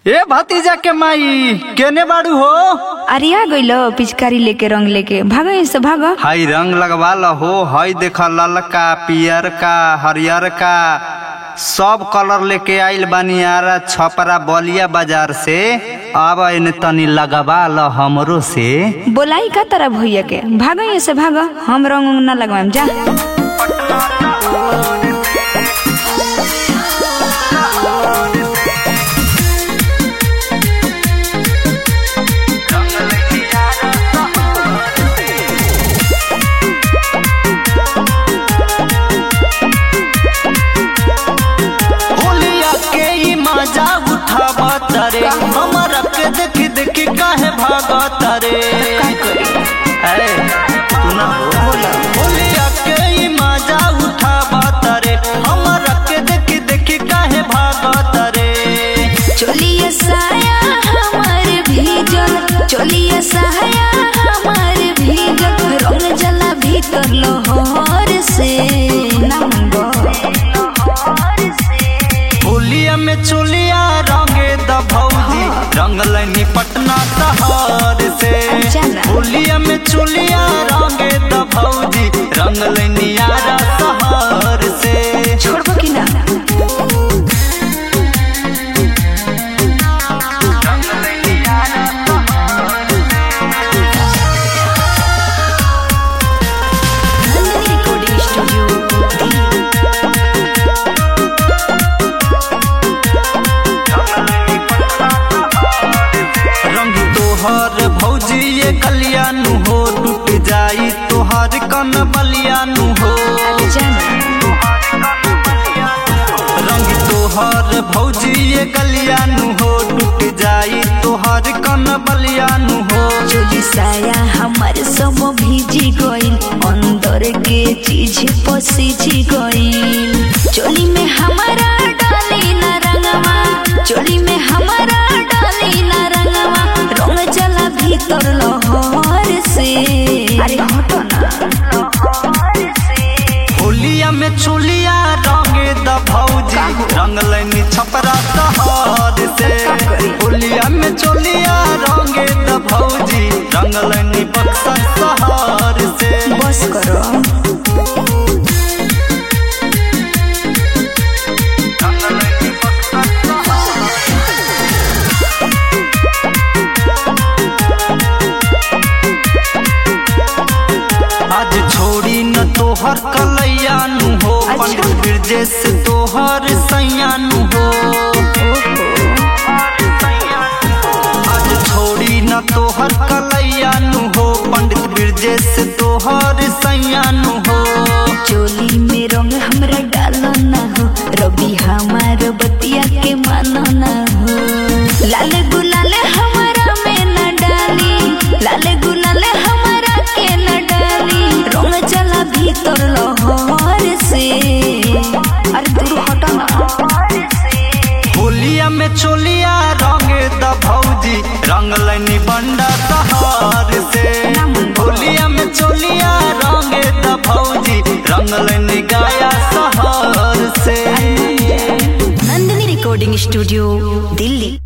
ए भतीजा के माई केने बाड़ू हो अरिया गइल पिचकारी लेके रंग लेके भागो इससे भागो हाई रंग लगवा हो हई देख ललका पियर का हरियर का सब कलर लेके आइल बानी यार छपरा बलिया बाजार से अब एने तनी लगवा ल हमरो से बोलाई का तरह भैया के भागो इससे भागो हम रंग उंग न लगवाएम जा होलिया के ई मजा उठावत रे हमरा के देख देख काहे भागत रे अरे सुना होलिया के ई मजा उठावत रे हमरा के देख देख काहे भागत रे चोलिया साया हमार भीजल चोलिया साया हमार भीजल रंग जला भीतर लोहर से ना मंगो होलिया में चोलिया रंगे द भौजी रंग लनी पटना शहर से अच्छा ना। होलिया में चोलिया रंगे द भौजी रंग लनी आरा शहर से छोड़बो कि ना रिकॉर्डिंग स्टूडियो रंग तोहर भौजी ये कलियानु हो टूट जाई तोहर कन बलियानु हो रंग तोहर भौजी ये कलियानु हो टूट जाई तोहर कन बलियानु हो चोली साया हमार सब भीजी गइल अंदर के चीज पसीजी गइल चोली में हमारा डाली ना रंगवा चोली में हमारा डाली ना रंगवा रंग चला भीतर लहर से अरे हटो ना होलिया में चोलिया रंगे द भौजी रंग लनी छपरा शहर से होलिया में चोलिया रंगे द भौजी रंग लनी बक्सर शहर से बस करो आज छोड़ी न तोहर कलैया नु हो अच्छा। पंडित ब्रजेश तोहर सैया नु हो आज छोड़ी न तोहर कलैया नु हो पंडित ब्रजेश तोहर सैया नु हो चोली में रंग हमरा डालो ना हो रवि हमार बतिया के मानो ना हो लाल गुलाल हमारा में न डाली लाल गुलाल हमारा के न डाली रंग चला भीतर लहर से अरे दूर हटो ना होलिया में चोलिया रंगे द भौजी रंग लनी बंडा शहर से होलिया में चोलिया रंगे द भौजी रंग लनी गाया शहर से नंदिनी रिकॉर्डिंग स्टूडियो दिल्ली